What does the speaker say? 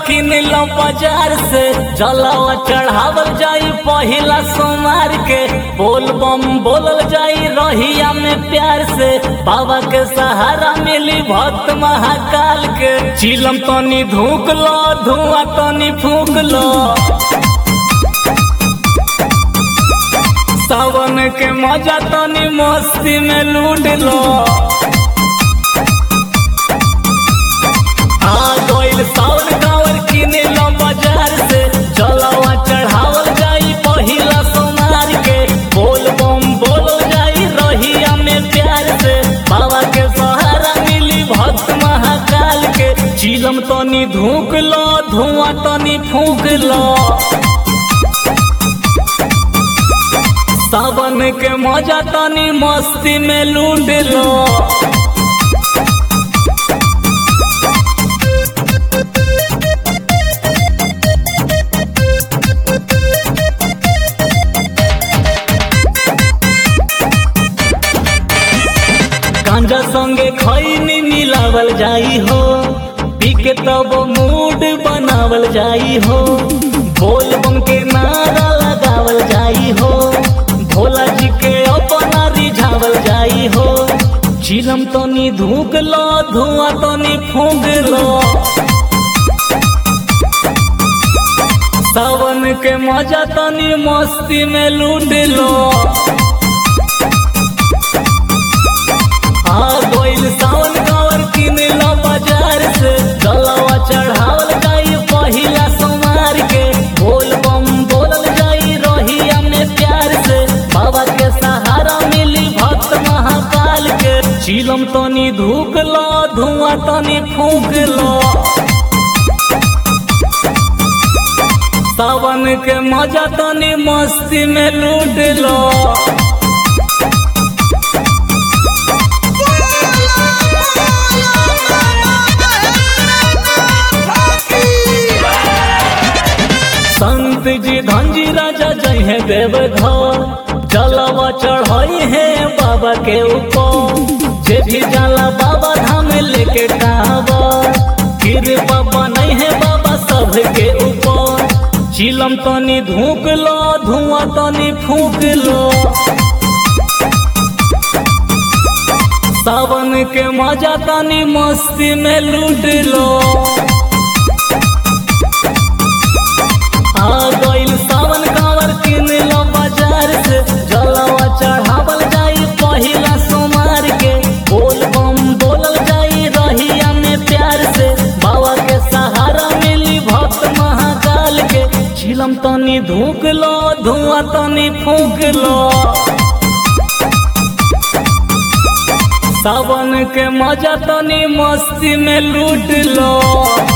किन लो बाजार से जलावा चढ़ावल जाई पहिला सोमार के बोल बम बोलल जाई रहिया में प्यार से बाबा के सहारा मिली भक्त महाकाल के चिलम तनी धूक लो धुआं तनी फूक लो सावन के मजा तनी मस्ती में लूट लो आ गइल सावन कावर किने लो बाजार से जलावा चढ़ावल जाई पहिला सोनार के बोल बम बोलो जाई रहिया में प्यार से बाबा के सहारा मिली भक्त महाकाल के चिलम तनी धूक लो धुआं तनी फूक लो सावन के मजा तनी मस्ती में लूट लो गांजा संगे खैनी मिलावल जाई हो पी के तब मूड बनावल जाई हो बोल बम के नारा लगावल जाई हो भोला जी के अपना रिझावल जाई हो चिलम तनी धूक लो धुआं तनी फूक लो सावन के मजा तनी मस्ती में लूट लो आ गइल सावन कावर किन लो बाजार से जलवा चढ़ावल जाई पहिला सोमार के बोल बम बोलल जाई रहिया में प्यार से बाबा के सहारा मिली भक्त महाकाल के चिलम तनी धूक लो धुआं तनी फूक लो सावन के मजा तनी मस्ती में लूट लो संत जी धनजी राजा जय है देवघर जलवा चढ़ाई है बाबा के ऊपर जे भी जाला बाबा धाम लेके कावर कृपा बनई है बाबा सब के ऊपर चिलम तनी धूक लो धुआं तनी फूक लो सावन के मजा तनी मस्ती में लूट लो आ गइल सावन कावर किन लो बाजार से जलवा चढ़ावल जाई पहिला सोमार के बोल बम बोलल जाई रहिया में प्यार से बाबा के सहारा मिली भक्त महाकाल के चिलम तनी धूक लो धुआं तनी फूक लो सावन के मजा तनी मस्ती में लूट लो